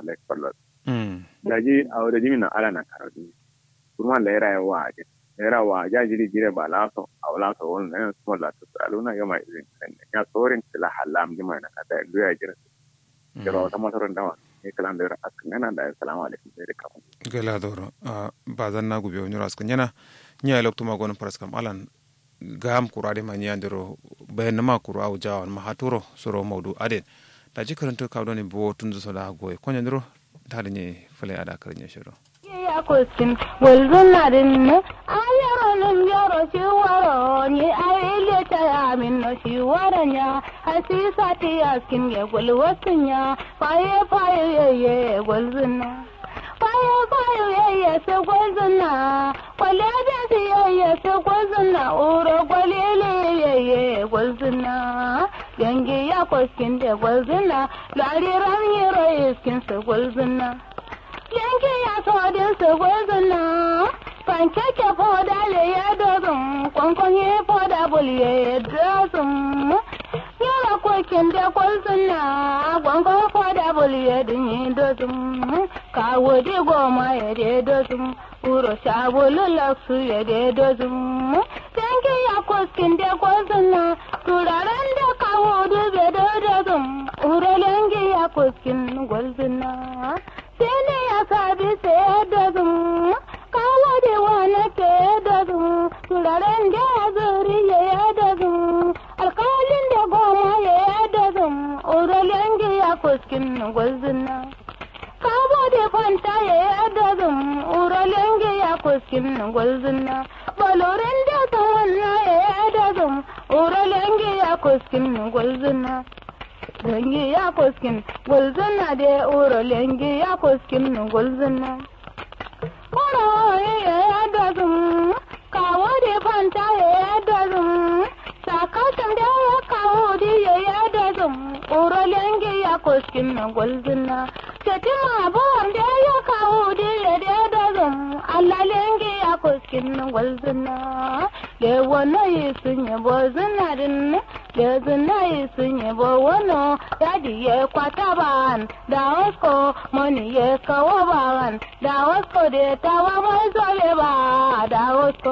like kwallo mm da ji a wadda jimi na ala na karatu kuma da yara yawa a jin yara wa ja jiri jire ba laso a wala so wani na su mala su aluna gama izin kan ya sorin tila halam jima na kada duya jira jira wata masarar dawa ne kalan da yara askin yana da assalamu alaikum sai da kafin gela doro a bazan na gube wani raskan yana nya lokto ma gonon paras kam alan gam kurade ma nya ndiro bayan ma kuru au jawan ma haturo soro maudu aden da ji karanto ka doni bo tunzu so da goy konya ndiro tade nye fale ada karnya shiro ya kuskin walzun na dinne a yaro nin yaro shi waro ni a ile ta ya min no shi waro nya hasisa ti askin ya gul wasun ya faye faye ye ye walzun na faye faye ye ye se walzun na kwale da si ye ye se walzun na uro kwalele ye ye walzun na yangi ya kuskin da walzun na lariran yero iskin se walzun na yanke ya todin su gwazina pankeke foda le ya dozin kwankwan ya foda bul ya dozin yara kokin da kwazina kwankwan foda bul ya dinyi dozin kawo di goma ya de dozin uro shabulu laksu ya de dozin yanke ya koskin da kwazina turaren da kawo dube da dozin uro yanke ya koskin gwazina sene ya sabi sai da zum kawo da wani ke da zum turaren da ya zuri ya da zum alkalin da goma ya da zum uralen ya kuskin gwazina kawo da fanta ya da zum uralen ya kuskin gwazina balorin da tawanna ya da zum uralen ya kuskin gwazina lengi ya koskin gulzuna de uro lengi ya koskin gulzuna uro ya dazum kawo de fanta ya dazum sakatan da ya kawo de ya dazum uro lengi ya koskin gulzuna setima bon da ya kawo de ya dazum Allah lengi ya koskin gulzuna le wono yi sunye bozuna din le zuna yi sunye bo wono yadi ye kwata ban da wasko moni ye kawo ban da wasko de tawa mai zole ba da wasko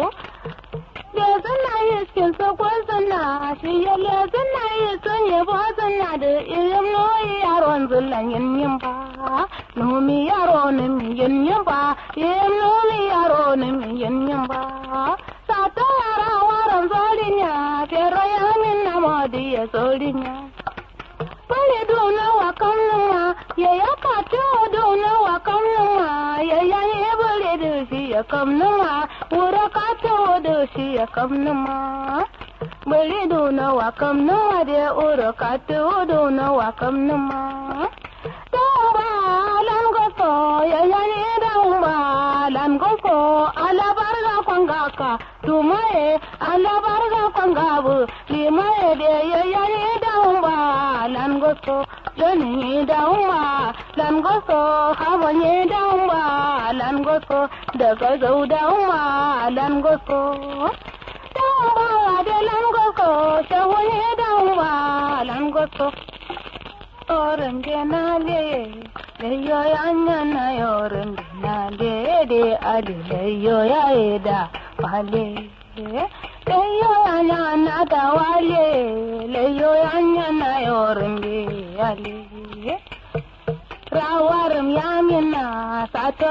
le zuna yi skin so ko zuna shi ye le zuna yi sunye bo zuna da irin noyi yaron zullan yin yin ba nomi yaro ne mi yin yin ba yin nomi yaro ne mi yin yin ba sato yara waran zolinya pero ya min na modi ya zolinya Bale dona wa kamnuma ya ya kato dona wa kamnuma ya ya ye bale da shi ya kamnuma wura kato da shi ya kamnuma Bale dona wa kamnuma da wura kato dona wa kamnuma Damba lam goso ya ya ne damba lam goso ala barga kwangaka tumaye ala barga kwangabu limaye de ya ya ne damba lam goso joni damba lam goso hawa ne damba lam goso daga zau damba lam goso damba de lam goso shawo ne damba lam goso orangenale leyo yanyana yorangenale de ali leyo yaeda pale leyo yanyana dawale leyo yanyana yorange ale rawaram yamina sato